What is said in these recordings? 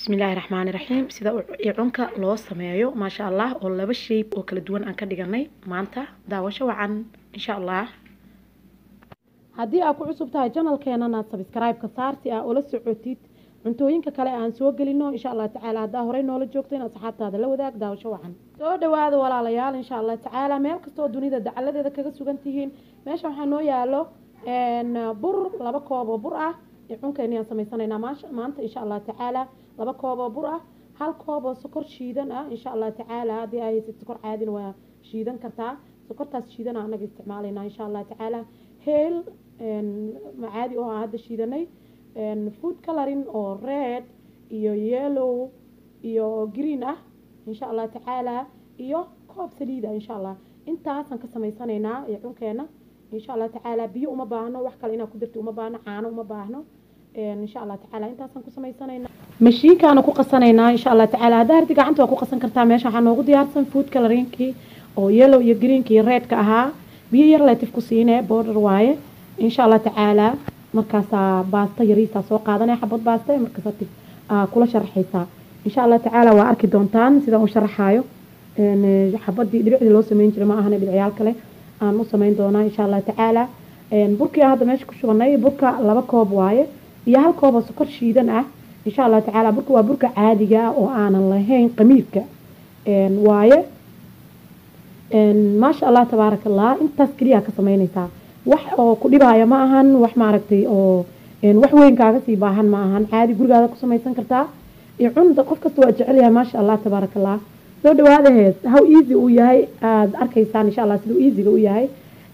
bismillaahi raxmaani raxiim sida icunka loo sameeyo maasha allah oo laba sheyb oo kala duwan aan ka dhiganay maanta daawasho wacan insha allah haddii aad ku cusub tahay janalkeenana sabscribe-ka saar si aa ula socotid cuntooyinka kale aan soo gelino insha allah tacaala haddaa horey noola joogto in asxaabtaada la wadaag daawasho wacan soo dhawaada walaalayaal insha allah tacaala meel kastoo dunida dacaladeeda kaga sugan tihiin meesha waxaa noo yaalo bur laba koob oo bur ah cunkeeni aan samaysanayna maanta insha allah tacaala laba koob oo bur ah hal koob oo sokor shiidan ah insha allah tacaala haddii ay haysid sokor caadina waa shiidan kartaa sokortaas shiidan ah anaga isticmaalayna insha allah tacaala heel macaadi oo aan hadda shiidanay food coloring oo red iyo yellow iyo green ah insha allah tacaala iyo koob saliida insha allah intaasaan ka samaysanaynaa cunkeena insha allah tacaala biyo uma baahno wax kale inaad ku dirto uma baahno caano uma baahno insha allah tacaala intaasaan ku samaysanayna mashiinkaana ku qasanaynaa insha allah tacaala haddaa harti gacanta waa ku qasan kartaa meesha waxaa noogu diyaarsan food colorinkii oo yellow iyo greenkii iyo redka ahaa biyo yar leetif ku siinee border waaye insha allah tacaala markaasaa baasta yariisaa soo qaadanaya xabad baasta markaasa tib kula sharaxaysaa insha allah tacaala waa arki doontaan sidaan u sharaxaayo xabadii dhibicdii loo sameyn jiray ma ahana dhibicyaal kale aan u samayn doonaa insha allah tacaala burkii aan hadda meesha ku shubanay burka laba koob waaye iyo hal koob oo sokor shiidan ah insha allah tacaala burka waa burka caadiga ah oo aanan lahayn qamiirka waaye maasha allah tabaaraka allah intaas keliya ka samaynaysaa wax oo ku dhibaya ma ahan wax maaragtay oo wax weyn kaaga sii baahan ma ahan caadi gurigaada ku samaysan kartaa cunda qof kasta waa jecel yahay maasha allah tabaaraka allah soo dhawaadaheed how easy uu yahay aada arkaysaan insha allah siduu easyga u yahay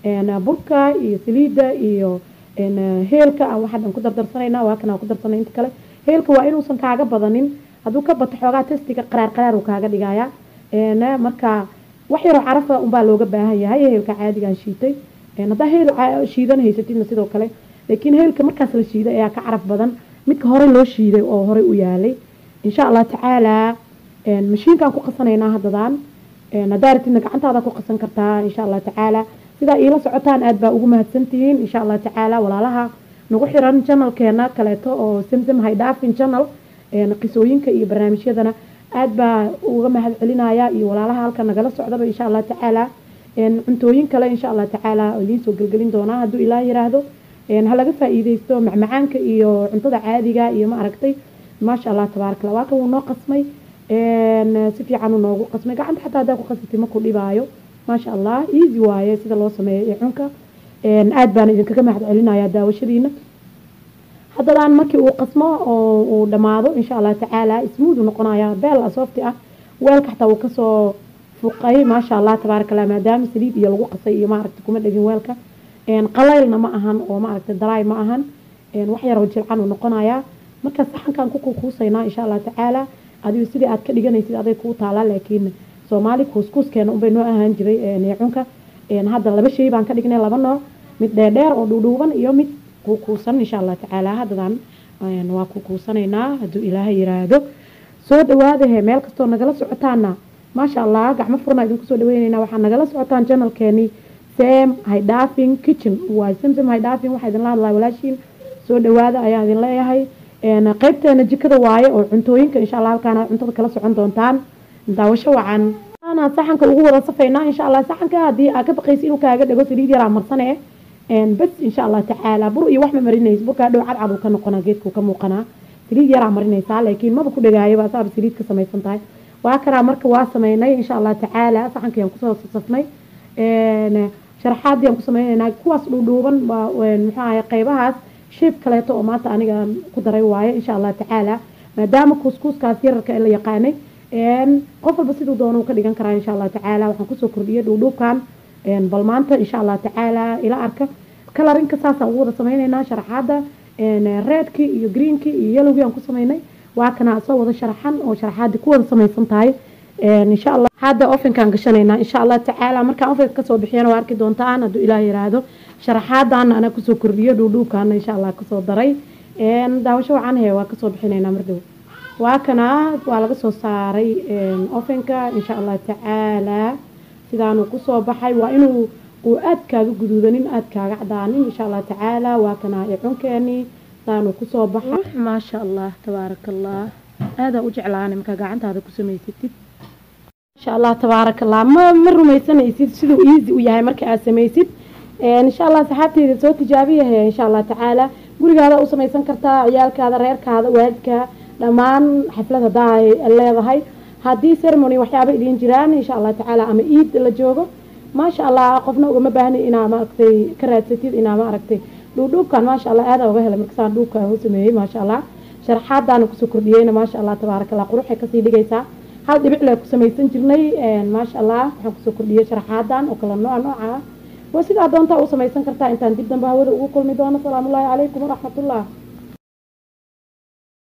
burka iyo saliidda iyo heelka aan waxaa dhan ku dardarsanayna waa kan aan ku darsanay inta kale heelka waa inuusan kaaga badanin hadduu ka bato xoogaa testiga qaraar qaraar uu kaaga dhigaya marka wax yaroo carafa unbaa looga baahan yahay heelka caadigaan shiitay haddaa heel shiidan haysatidna sidoo kale laakiin heelka markaas la shiiday ayaa ka caraf badan midka horey loo shiiday oo horey u yaalay insha allah tacaalaa mashiinkaan ku qasanaynaa haddadaan haddaa ratidna gacantaada ku qasan kartaa insha allah tacaala sidaa iila socotaan aad baa ugu mahadsantihiin insha allah tacaala walaalaha nagu xiran janalkeena kaleeto oo samsam haydhaafin janal qisooyinka iyo barnaamijyadana aad baa uga mahad celinaya iyo walaalaha halka nagala socdaba insha allah tacaala cuntooyin kale insha allah tacaala idiin soo gelgelin doonaa hadduu ilaah yiraahdo ha laga faa-iideysto macmacaanka iyo cuntada caadiga iyo ma aragtay maasha allah tabaarakalla waa kan wuu noo qasmay si fiican uu noogu qasmay gacanta xataa haddaa ku qasatay ma ku dhibaayo maasha allah easy waaye sida loo sameeyo cunka aad baan idinkaga mahad celinayaa daawashadiina haddadaan markii uu qasmo oo uu dhammaado insha allah tacaala smooth noqonaya beel soofti ah weelka xataa uu kasoo fuqay maasha allah tabaaraka allah maadaama saliid iyo lagu qasay iyo maaragta kuma dhegin weelka qalaylna ma ahan oo maaragta daraay ma ahan wax yaroo jilcan uu noqonayaa marka saxankan ku kuusaynaa insha allah tacaala adigu sidii aad ka dhiganaysid aday kuu taalaa laakiin soomaali kuuskuuskeena unbay noo ahaan jiray neecunka hadda laba shay baan ka dhignay laba nooc mid dheerdheer oo dhuudhuuban iyo mid kuukuusan insha allah tacaala haddadan waa kukuusanaynaa hadduu ilaahay yiraahdo soo dhawaadahe meel kastoo nagala socotaana maasha allah gacmo furna idinku soo dhaweynayna waxaa nagala socotaan janalkeeni sam haydhaafin kitchen waa samsam haydhaafin waxaa idinla hadlaa walaashiin soo dhawaada ayaan idin leeyahay qaybteena jikada waaye oo cuntooyinka insha allah halkaana cuntada kala socon doontaan daawasho wacan saxanka ugu wada safaynaa insha allah saxanka haddii aa ka baqaysa inuu kaaga dhego saliid yaraa marsane bas insha allah tacaala bur iyo wax ma marinaysa burkaa dhow cadcad uu ka noqonaa geedkuu ka muuqanaa saliid yaraa marinaysaa laakiin maba ku dhagaayaba asaaba saliid ka samaysan tahay waa karaa marka waa sameynay insha allah tacaala saxankayaan kusoo safnay sharaxaadii aan ku sameynaynaa kuwaas dhuudhuuban muxuu ahay qaybahaas sheeb kaleeto oo maanta aniga ku daray waaye insha allah tacaala maadaama kuuskuuskaas yararka la yaqaanay qof walba siduu doono ka dhigan karaa insha allah tacaala waxaan kusoo kordhiyay dhuudhuubkan bal maanta insha allah tacaala ila arka kalarinka saasaan ugu wada sameyneynaa sharaxaada reedkii iyo greenkii iyo yellowgii aan ku sameynay waa kana soo wada sharaxan oo sharaxaadii ku wada samaysan tahay insha allah hadda ofinkaan gashanaynaa insha allah tacaala markaan ofinka kasoo bixiyana waa arki doontaan hadduu ilaah yiraahdo sharaxaadana anaa kusoo kordhiyo dhuudhuubkaana insha allah kasoo daray daawasho wacan he waa kasoo bixinaynaa mardhow waa kana waa laga soo saaray ofinka insha allah tacaala sidaanuu kusoo baxay waa inuu uu aad kaaga guduudanin aad kaaga cadaanin insha allah tacaala waa kana cunkeeni saanuu kusoo baxay maasha allah tabaaraka allah aadaa u jeclaana markaa gacantaada ku samaysatid insha allah tabaaraka allah ma ma rumaysanaysid siduu easy u yahay marka aad samaysid insha allah saxaabteyda soo tijaabiyahe insha allah tacaala gurigaada u samaysan kartaa ciyaalkaada reerkaada waalidka dhammaan xaflad hadaa leedahay haddii ceremony waxyaaba idiin jiraan insha allah tacaala ama iid la joogo maasha allah qofna ugama baahni inaa maaragtay ka raadsatid inaa maaragtay dhuudhuubkan maasha allah aadaa uga helay markasaan dhuubka u sameeyey maasha allah sharaxaadaana kusoo kordhiyeyna maasha allah tabaaraka allah quruxay kasii dhigaysaa hal dhibic lee ku samaysan jirnay maasha allah waxaan kusoo kordhiyey sharaxaadan oo kala nooca nooca ah waa sidaa doontaa u samaysan kartaa intaan dib dambe hawada ugu kulmi doono salaamullaahi calaykum waraxmatullah